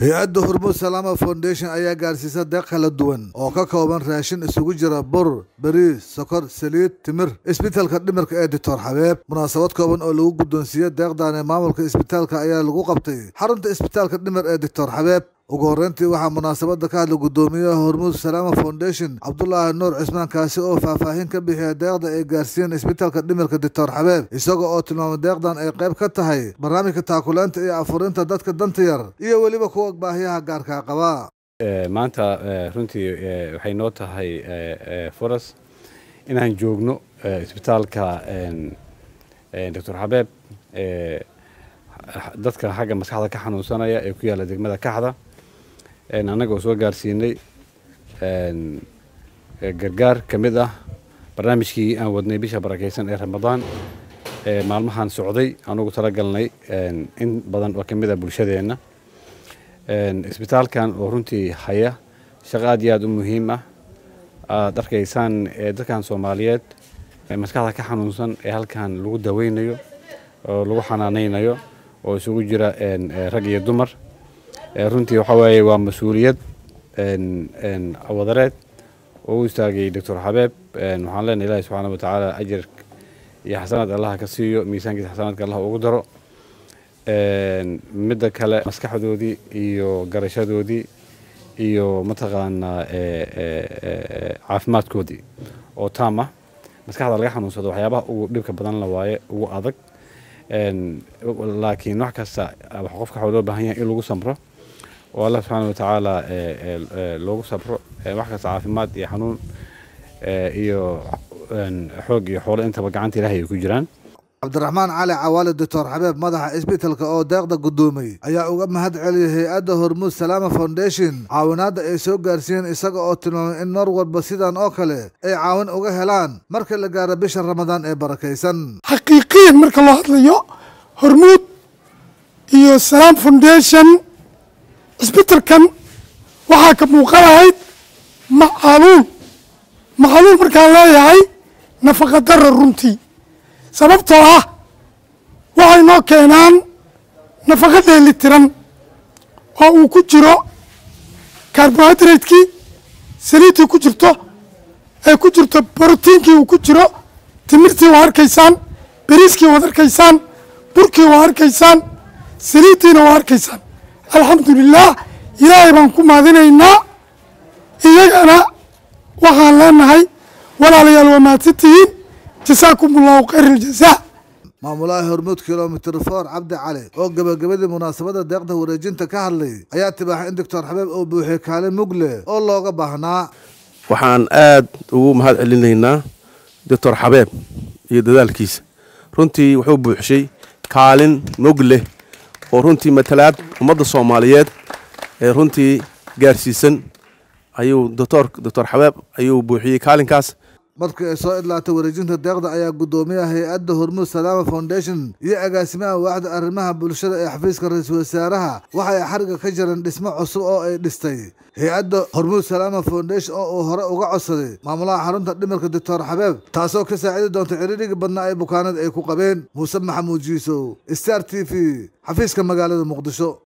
hay-adda hormuud salaama foundation ayaa gaarsiisa deeq kala duwan oo ka kooban raashin isugu jira bur beriis sokor saliid timir isbitaalka dhimirka ee doctor xabeeb munaasabad kooban oo lagu guddoonsiiyey deeqdan ee maamulka isbitaalka ayaa lagu qabtay xarunta isbitaalka dhimir ee doctor xabeeb ugu horreyntii waxaa munaasabadda ka hadla guddoomiyaha hormuud salaama foundation cabdulaahi nuur cismaan kaasi oo faahfaahin ka bixiya deeqda ay gaarsiiyeen isbitaalka dhimirka doctor xabeeb isaga oo tilmaamay deeqdan ay qayb ka tahay barnaamijka taakulaynta iyo afurinta dadka danta yar iyo weliba kuwa baahiyaha gaarkaa qaba maanta runtii waxay noo tahay furas inaan joogno isbitaalka doctor xabeeb dadka xagga maskaxda ka xanuunsanaya ee ku yaalla degmada kaxda annaga oo soo gaarsiinay gargaar ka mid ah barnaamijkii aan wadnay bisha barakaysan ee ramadaan ee maalmahan socday aan ugu talagalnay in badan oo ka mid ah bulshadeenna isbitaalkan oo runtii haya shaqo aad iyo aad u muhiim ah aad arkaysaan dadkan soomaaliyeed maskaxda ka xanuunsan ee halkan lagu daweynayo oo lagu xanaanaynayo oo isugu jira rag iyo dumar runtii waxa weeye waa mas-uuliyad wadareed oo u istaagay doctor xabeeb waxaan leenahay ilahi subxaana wa tacaala ajar iyo xasanaad allaha ka siiyo miisaankiisa xasanaadka allah ugu daro midda kale maskaxdoodii iyo garashadoodii iyo mataqaanaa caafimaadkoodii oo taam ah maskaxda laga xanuunsado waxyaabaha ugu dhibka badan la waaye ugu adag laakiin wax kasta qofka waxaa loo baahan yahay in lagu samro oo allah subxaana wa tacaala loogu sabro wax kasta caafimaad iyo xanuun iyo xoog iyo xoolo intaba gacanta ilahay ay ku jiraan cabdiraxmaan cali cawaale doctor xabeeb madaxa isbitaalka oo deeqda guddoomay ayaa uga mahad celiyay hay-adda hormuud salaama foundation caawinaadda ay soo gaarsiiyeen isaga oo tilmaamay in mar walba sidan oo kale ay caawin uga helaan marka la gaaro bisha ramadaan ee barakaysan xaqiiqiyan marka loo hadlayo hormuud iyo salaam foundation cisbitalkan waxaa ka muuqanahayd macaluul macaluul markaan leeyahay nafaqa dara runtii sababtoo ah waxay noo keenaan nafaqo dheeli tiran oo uu ku jiro carbohydratekii saliiddii ku jirto ee ku jirto brotiinkii uu ku jiro timirtii waa arkaysaan beriiskii waad arkaysaan burkii waa arkaysaan saliiddiina waa arkaysaan alxamdulilah ilaahay baan ku maadinaynaa iyagana waxaan leenahay walaalayaal waa mahadsantihiin jasaakum allahu khayr aljazaa maamulaha hormuud kilomitr for cabdi cali oo gebagabadii munaasabadda deeqda wareejinta ka hadlay ayaa tibaaxay in doctor xabeeb uu buuxiyey kaalin mugle oo looga baahnaa waxaan aad ugu mahad celinaynaa doctor xabeeb iyo dadaalkiisa runtii wuxuu buuxshay kaalin mugle oo runtii matalaad ummadda soomaaliyeed ee runtii gaarsiisan ayuu doctor doctor xabeeb ayuu buuxiyey kaalinkaas markii ay soo idlaatay wareejinta deeqda ayaa guddoomiyaha hay-adda hormuud salaama foundation iyo agaasimaha waaxda arrimaha bulshada ee xafiiska ra-iisul wasaaraha waxa ay xariga ka jireen dhismo cusub oo ay dhistay hay-adda hormuud salaama foundation oo uu hore uga codsaday maamulaha xarunta dhimirka doctor xabeeb taasoo ka saacidi doonta ciriirigii badnaa ee bukaanada ay ku qabeen muuse maxamuud jiisow star t v xafiiska magaalada muqdisho